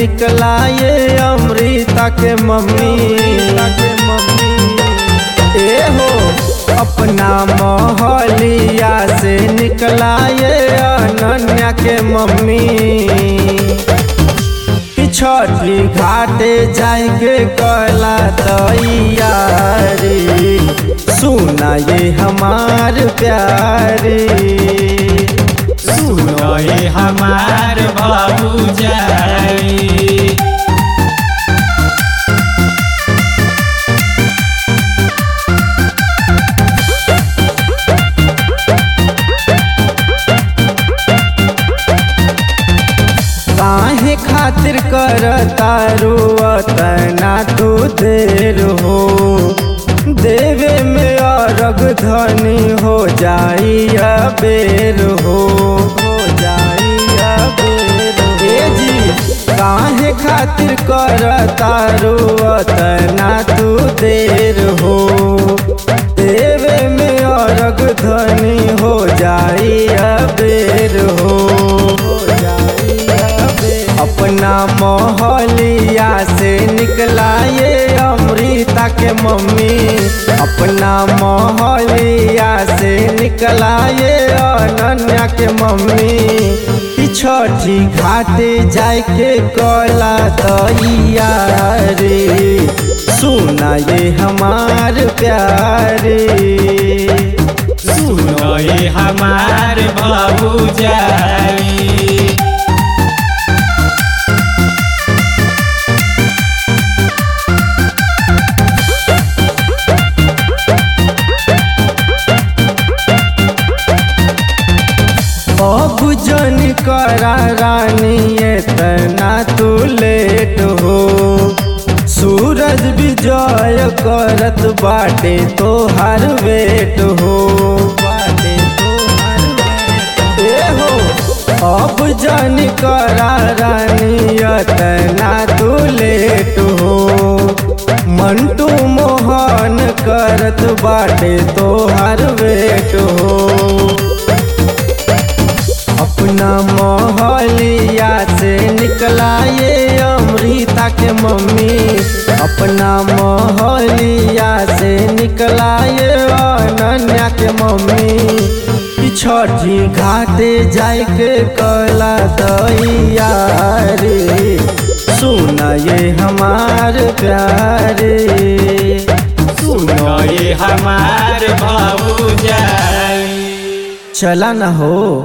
निकला ये अमृता के मम्मी के मम्मी ए हो अपना मोहलिया से निकला ये अनन्या के मम्मी कि छठी घाटे जाएंगे कला तैयारी सुना ये हमार प्यारी सुनो ये हमार भौजाई काहे खातिर कर तारू तना तू देर हो देवे में अरग धनी हो जाई बेर हो हो जाई बेर हे जी काहे खातिर कर तारू तना तू देर हो देवे में अरग धनी हो जाई बेर हो हो जाई बेर अपना मोहलिया से निकला ये अमृता के मम्मी अपना मोहलिया से निकला ये अनन्या के मम्मी कि छठी घाटे जाए के कला तैयारी सुना ये हमार प्यारी सुनो ये हमार भौजाई अब जन करा रानी इतना तू लेट हो सूरज विजय करत बाटे तो हर वेट हो बाटे तोहार वेट ए हो अब जन करा रानी इतना तू लेट हो मंटू मोहन करत बाटे तो हर वेट हो अपना मोहलिया से निकला ये अमृता के मम्मी अपना मोहलिया से निकला ये अनन्या के मम्मी कि छठी घाटे जाए के कला तैयारी सुना ये हमार प्यारे सुनो ये हमार भौजाई चला न हो